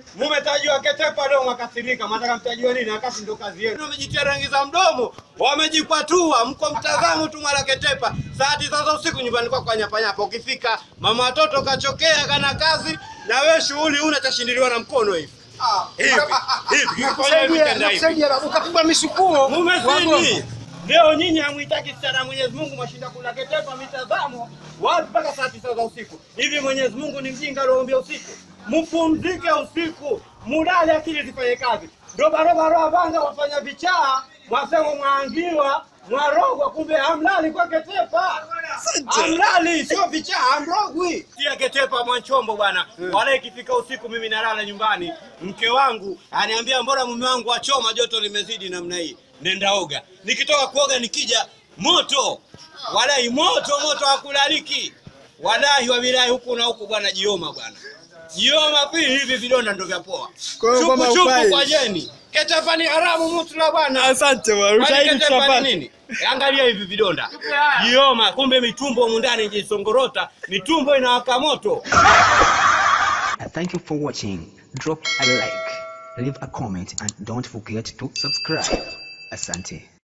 Mumetajiwa Ketepa leo mwakasirika, mwataka mtajiwa nini? Wakati ndo kazi yenu. Wamejitia rangi za mdomo, wamejikwatua, mko mtazamo tu mara Ketepa. Saa tisa za usiku nyumbani kwako nyapanyapa, ukifika mama watoto kachokea, kana kazi na wewe shughuli una chashindiliwa na mkono hivi hivi hivi, kifanya hivi tenda hivi ukapigwa misukumo Mumezini. Leo nyinyi hamwitaki sana Mwenyezi Mungu, mwashinda kula Ketepa mitazamo wapi mpaka saa tisa za usiku. Hivi Mwenyezi Mungu ni mjinga alioambia usiku? Mpumzike usiku, mulale, akili zifanye kazi. Roba roba roba vanga wafanya vichaa, mwasema mwaangiwa, mwarogwa, kumbe hamlali kwa Ketepa. Hamlali, sio vichaa, hamrogwi. Tia Ketepa mwanchombo bwana. Wala ikifika usiku mimi nalala nyumbani, mke wangu aniambia mbona mume wangu achoma, joto limezidi namna hii, nenda oga. Nikitoka kuoga nikija moto, walai moto moto, hakulaliki. Walahi wabilahi, huku na huku bwana, jioma bwana, jioma pili, hivi vidonda ndo vya poa. Kwa hiyo kwamba Chupu chupu hufai. kwa jeni, Ketepa ni haramu mutula bwana. Asante bwana, Kwani ushahidi Ketepa ni tutapata. nini? Angalia hivi vidonda, jioma, kumbe mitumbo humu ndani ijisongorota, mitumbo inawaka moto. Thank you for watching. Drop a like, leave a comment, and don't forget to subscribe. Asante.